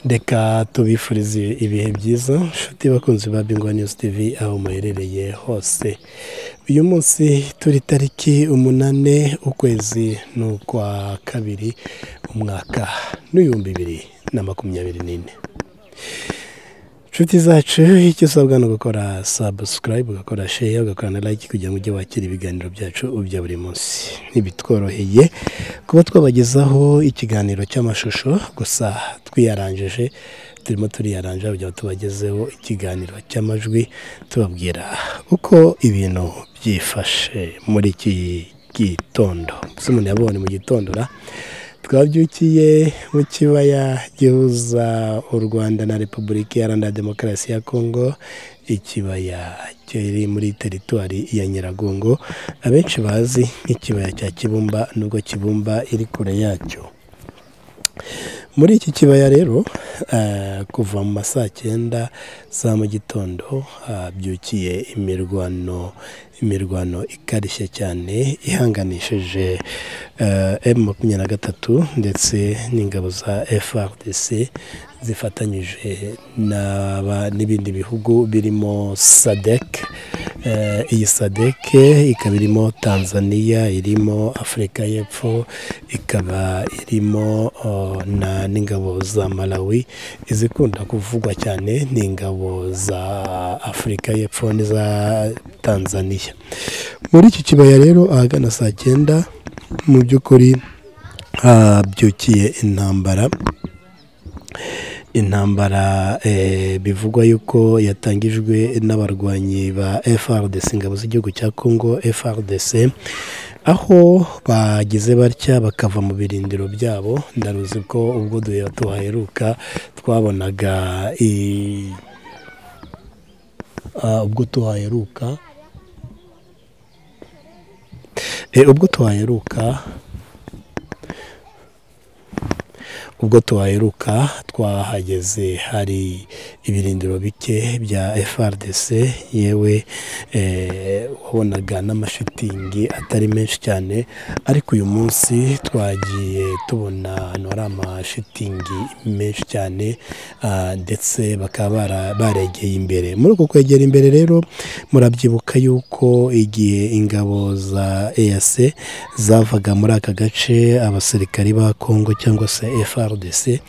Reka tubifurize ibihe byiza nshuti bakunzi ba Bingwa News TV aho muherereye hose uyu munsi turi tariki umunane ukwezi ni ukwa kabiri umwaka n'ibihumbi bibiri na makumyabiri n'ine inshuti zacu icyo usabwa ni ugukora sabusikarayibu ugakora sheya ugakora na layike kugira ngo ujye wakira ibiganiro byacu bya buri munsi ntibitworoheye kuba twabagezaho ikiganiro cy'amashusho gusa twiyaranjeje turimo turiyaranja kugira ngo tubagezeho ikiganiro cy'amajwi tubabwira uko ibintu byifashe muri iki gitondo mbese umuntu yabonye mu gitondo ra twabyukiye mu kibaya gihuza u rwanda na repubulika iharanira demokarasi ya kongo ikibaya kiri muri teritwari ya nyiragongo abenshi bazi nk'ikibaya cya kibumba nubwo kibumba iri kure yacyo muri iki kibaya rero eh, kuva mu ma saa cyenda za mu gitondo habyukiye imirwano imirwano ikarishye cyane ihanganishije eh, M makumyabiri na gatatu ndetse n'ingabo za FRDC zifatanyije n'aba- n'ibindi bihugu birimo SADC Eh, iyi SADC ikaba irimo Tanzania irimo Afurika y'Epfo ikaba irimo oh, na n'ingabo za Malawi izikunda kuvugwa cyane ni ingabo za Afurika y'Epfo n'iza Tanzania muri iki kibaya rero ahagana saa cyenda mu by'ukuri habyukiye intambara intambara eh, bivugwa yuko yatangijwe n'abarwanyi ba FRDC ingabo z'igihugu cya Congo FRDC aho bagize batya bakava mu birindiro byabo ndaruzi ko ubwo duhera tuhaheruka twabonaga i- ah, ubwo tuhaheruka Eh, ubwo tuhaheruka ubwo tuhaheruka twahageze hari ibirindiro bike bya FRDC yewe eh, wabonaga n'amashitingi atari menshi cyane ariko uyu munsi twagiye tubona ahantu hari amashitingi menshi cyane ah, ndetse bakaba bara- baregeye imbere muri uko kwegera imbere rero murabyibuka yuko igihe ingabo za EAC zavaga muri aka gace abasirikari ba Congo cyangwa se FRDC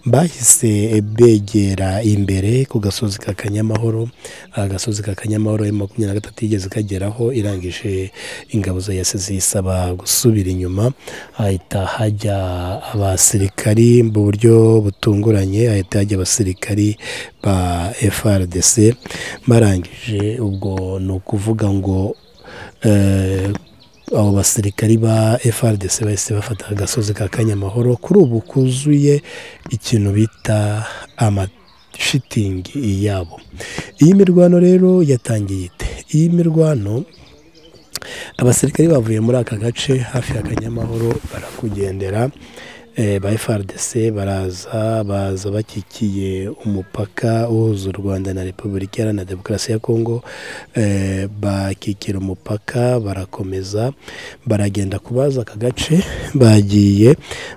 bahise begera imbere ku gasozi ka Kanyamahoro agasozi ka Kanyamahoro ya makumyabiri na gatatu yigeze kageraho irangije ingabo za EAC ziyisaba gusubira inyuma hahita hajya abasirikari mu buryo butunguranye hahita hajya abasirikari ba FRDC barangije ubwo ni ukuvuga ngo eh, abo basirikari ba FRDC bahise bafata agasozi ka Kanyamahoro kuri ubu kuzuye ikintu bita amashitingi yabo iyi mirwano rero yatangiye ite iyi mirwano abasirikari bavuye muri aka gace hafi ya Kanyamahoro barakugendera eh, ba FRDC baraza baza bakikiye umupaka uhuza u Rwanda na Repubulika Iharanira Demokarasi ya Kongo eh, bakikira umupaka barakomeza baragenda kubaza aka gace bagiye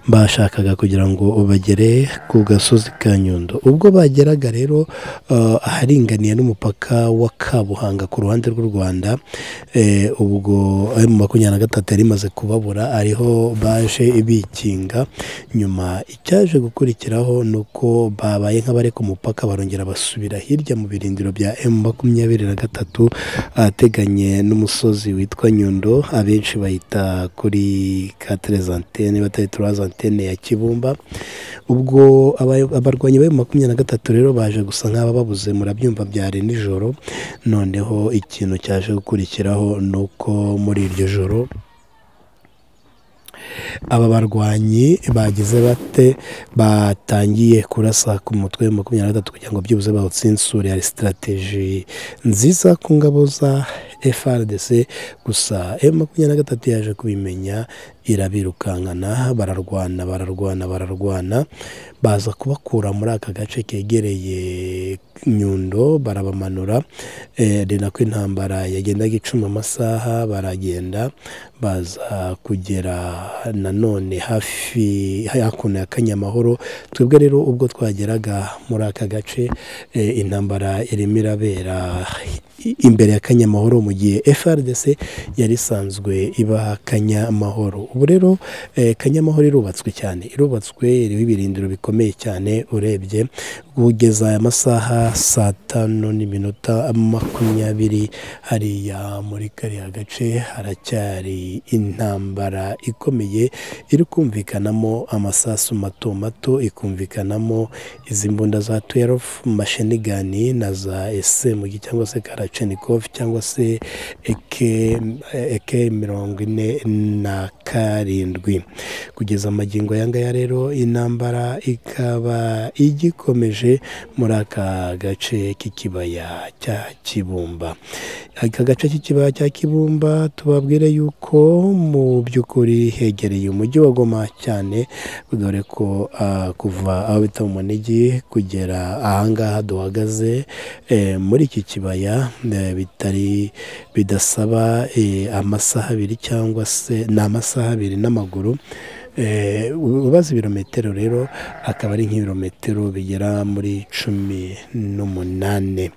bashakaga kugira ngo bagere ku gasozi ka Nyundo ubwo bageraga rero eh, aharinganiye n'umupaka wa Kabuhanga ku ruhande rw'u Rwanda eh, ubwo mu makumyabiri na gatatu yari imaze kubabura ariho baje bikinga nyuma icyaje gukurikiraho ni uko babaye nk'abari ku mupaka barongera basubira hirya mu birindiro bya M makumyabiri na gatatu ahateganye n'umusozi witwa Nyundo abenshi bayita kuri katerezantene batari turazantene ya Kibumba ubwo aba- abarwanyi ba makumyabiri na gatatu rero baje gusa nk'abababuze murabyumva byari nijoro noneho ikintu cyaje gukurikiraho ni uko muri iryo joro aba barwanyi bagize bate batangiye kurasa ku mutwe wa makumyabiri na gatatu kugira ngo byibuze bawutsinsure hari sitarategi nziza ku ngabo za FRDC gusa M makumyabiri na gatatu yaje kubimenya irabirukankana bararwana bararwana bararwana baza kubakura muri aka gace kegereye nyundo barabamanura eh, ari nako intambara yagendaga icuma amasaha baragenda baza kugera nanone hafi hakuno ya kanyamahoro twebwe rero ubwo twageraga muri aka gace eh, intambara irimo irabera imbere ya kanyamahoro mu gihe frdc yari isanzwe iba kanyamahoro ubu rero eh, kanyamahoro irubatswe cyane irubatswe iriho ibirindiro bikomeye cyane urebye kugeza aya masaha saa tanu n'iminota makumyabiri hariya muri kariya gace haracyari intambara ikomeye iri kumvikanamo amasasu mato mato ikumvikanamo izi mbunda za tuwerofu mashenigani na za esemugi cyangwa se karacenikofu cyangwa se eke eke mirongo ine na karindwi kugeza amagingo aya ngaya rero intambara ikaba igikomeje muri aka gace k'ikibaya cya kibumba aka gace k'ikibaya cya kibumba tubabwire yuko mu by'ukuri hegereye umujyi wa goma cyane dore ko ah, kuva aho bita mu munigi kugera ahangaha duhagaze eh, muri iki kibaya eh, bitari bidasaba eh, amasaha abiri cyangwa se ni amasaha abiri n'amaguru Eh, ubaze ibirometero rero akaba ari nk'ibirometero bigera muri cumi n'umunani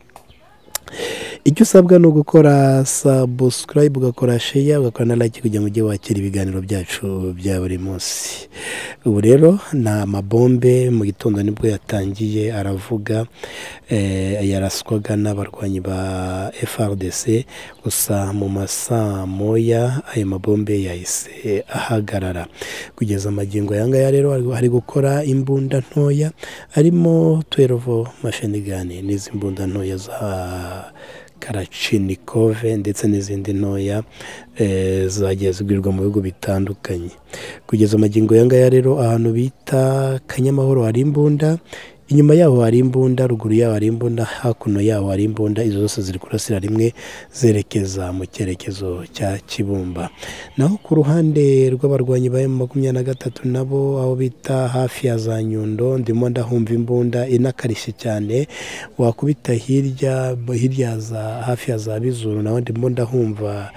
icyo usabwa ni ugukora sabusikarayibu ugakora sheya ugakora na layike kugira ngo ujye wakira ibiganiro byacu bya buri munsi ubu rero ni amabombe mu gitondo nibwo yatangiye aravuga eh, yaraswaga n'abarwanyi ba frdc gusa mu masaa moya ayo mabombe yahise ahagarara kugeza amagingo aya ngaya rero hari gukora imbunda ntoya harimo tuwerovo mashenigani n'izi mbunda ntoya za karacinikove ndetse n'izindi ntoya eh, zagiye zigurwa mu bihugu bitandukanye kugeza amagingo aya ngaya rero ahantu bita kanyamahoro hari imbunda inyuma yaho hari imbunda ruguru yaho hari imbunda hakuno yaho hari imbunda izo zose ziri kurasira rimwe zerekeza mu cyerekezo cya kibumba naho ku ruhande rw'abarwanyi ba makumyabiri na gatatu nabo aho bita hafi ya za nyundo ndimo ndahumva imbunda inakarishye cyane wakubita hirya hirya za hafi ya za bizuru naho ndimo ndahumva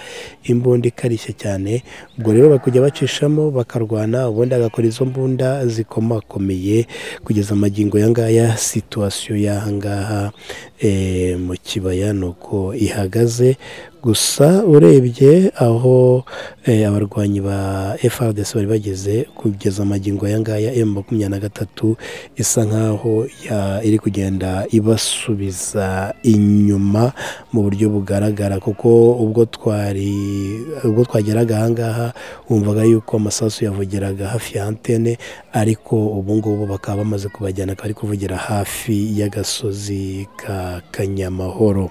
imbunda ikarishye cyane ubwo rero bakujya bacishamo bakarwana ubundi agakora izo mbunda zikomakomeye kugeza amagingo yanga ngaya situwasiyo y'aha ngaha mu kibaya ni uko ihagaze gusa urebye aho abarwanyi ba frdc bari bageze kugeza amagingo aya ngaya emu makumyabiri na gatatu isa nkaho iri kugenda ibasubiza inyuma mu buryo bugaragara kuko ubwo twari ubwo twageraga aha ngaha wumvaga yuko amasasu yavugiraga hafi ya antene ariko ubu ngubu bakaba bamaze kubajyana akaba ari kuvugira hafi y'agasozi ka kanyamahoro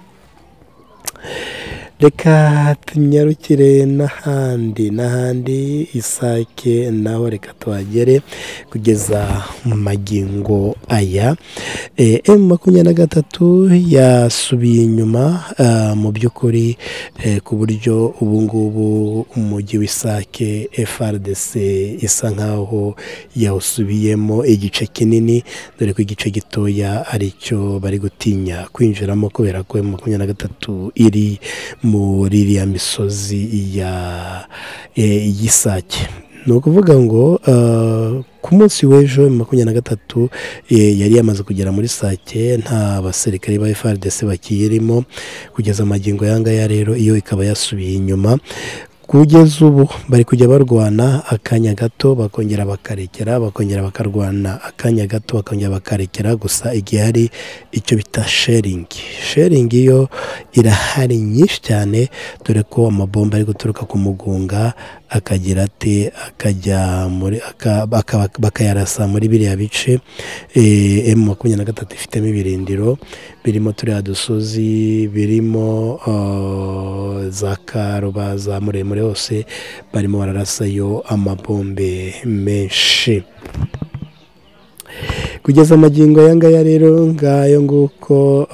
reka tunyarukire n'ahandi n'ahandi isake naho reka tuhagere kugeza mu magingo aya emu makumyabiri na gatatu yasubiye inyuma mu by'ukuri ku buryo ubu ngubu umujyi w'isake frdc isa nkaho yawusubiyemo igice kinini dore ko igice gitoya aricyo bari gutinya kwinjiramo kubera ko emu makumyabiri na gatatu iri muri iriya misozi ya y'isake ni ukuvuga ngo ku munsi w'ejo makumyabiri na gatatu yari yamaze kugera muri sake nta basirikare ba frdc bakiyirimo kugeza amagingo y'angaya rero iyo ikaba yasubiye inyuma kugeza ubu bari kujya barwana akanya gato bakongera bakarekera bakongera bakarwana akanya gato bakongera bakarekera gusa igihe hari icyo bita sheringi sheringi yo irahari nyinshi cyane dore ko amabomba ari guturuka ku mugunga akagira ate akajya muri bakayarasa muri biriya bice emu makumyabiri na gatatu ifitemo ibirindiro birimo turiya dusozi birimo za karuba za muremure hose barimo bararasayo amabombe menshi kugeza amagingo aya ngaya rero ngayo nguko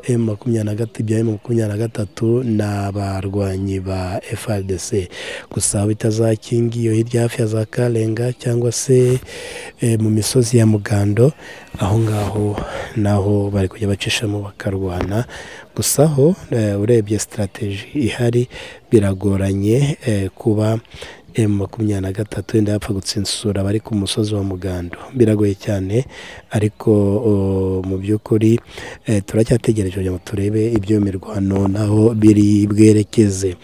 emu makumyabiri na gatatu ibya emu makumyabiri na gatatu ni abarwanyi ba FRDC gusa bitazakingi iyo hirya hafi ya za karenga cyangwa se eh, mu misozi ya mugando aho ngaho naho bari kujya bacishamo bakarwana gusa ho eh, urebye sitarateji ihari biragoranye eh, kuba emu makumyabiri na gatatu wenda yapfa gutsinsura abari ku musozi wa mugando biragoye cyane ariko o, mu by'ukuri eh, turacyategereje kugira ngo turebe ibyo mirwano naho biri bwerekeze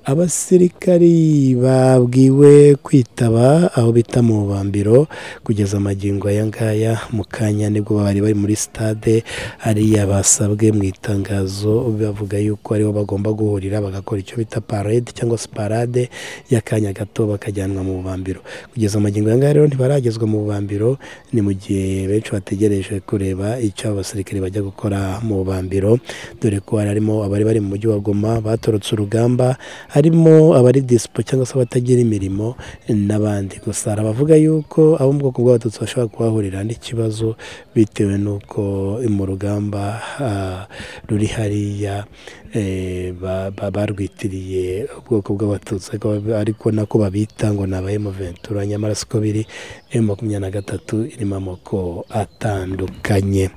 abasirikari babwiwe kwitaba aho bita mu bubambiro kugeza amagingo aya ngaya mu kanya nibwo bari bari muri sitade hariya basabwe mu itangazo bavuga yuko ariho bagomba guhurira bagakora icyo bita parade cyangwa se parade y'akanya gato bakajyanwa mu bubambiro kugeza amagingo aya ngaya rero ntibaragezwa mu bubambiro ni mu gihe benshi bategereje kureba icyo abasirikare bajya gukora mu bubambiro dore ko hari harimo abari bari mu mujyi wa goma batorotse urugamba harimo abari disipo cyangwa se abatagira imirimo n'abandi gusa hari abavuga yuko abo mu bwoko bw'abatutsi bashobora kuhahurira n'ikibazo bitewe n'uko mu rugamba ah, ruri hariya eh, ba- ba- barwitiriye ubwoko bw'abatutsi ariko bab- ariko nako babita ngo ni abahe ventura nyamara siko biri emu makumyabiri na gatatu irimo amoko atandukanye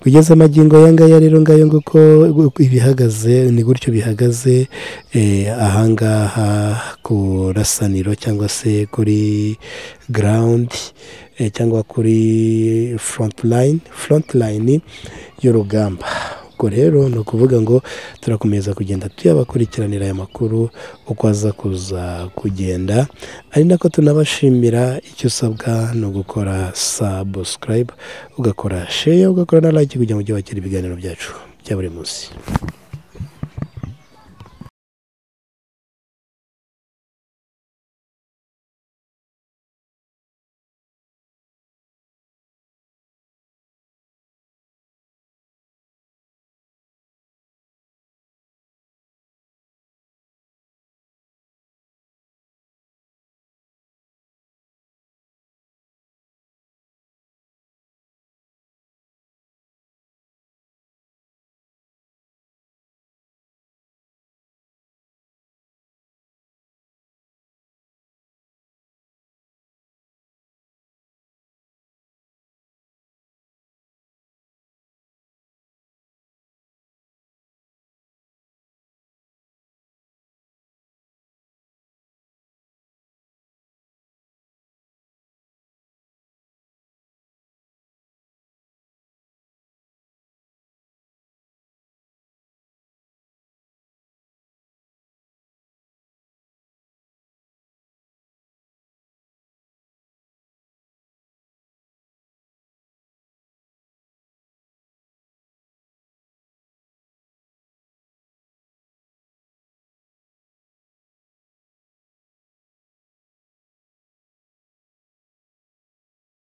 kugeza amagingo aya ngaya rero ngayo nguko ibihagaze ni gutyo bihagaze eh, ahangaha ku rasaniro cyangwa se kuri ground eh, cyangwa kuri front line front line y'urugamba ubwo rero ni ukuvuga ngo turakomeza kugenda tuyabakurikiranira aya makuru uko aza kuza kugenda ari nako tunabashimira icyo usabwa ni ugukora sabusikarayibu ugakora sheya ugakora na like kugira ngo ujye wakira ibiganiro byacu bya buri munsi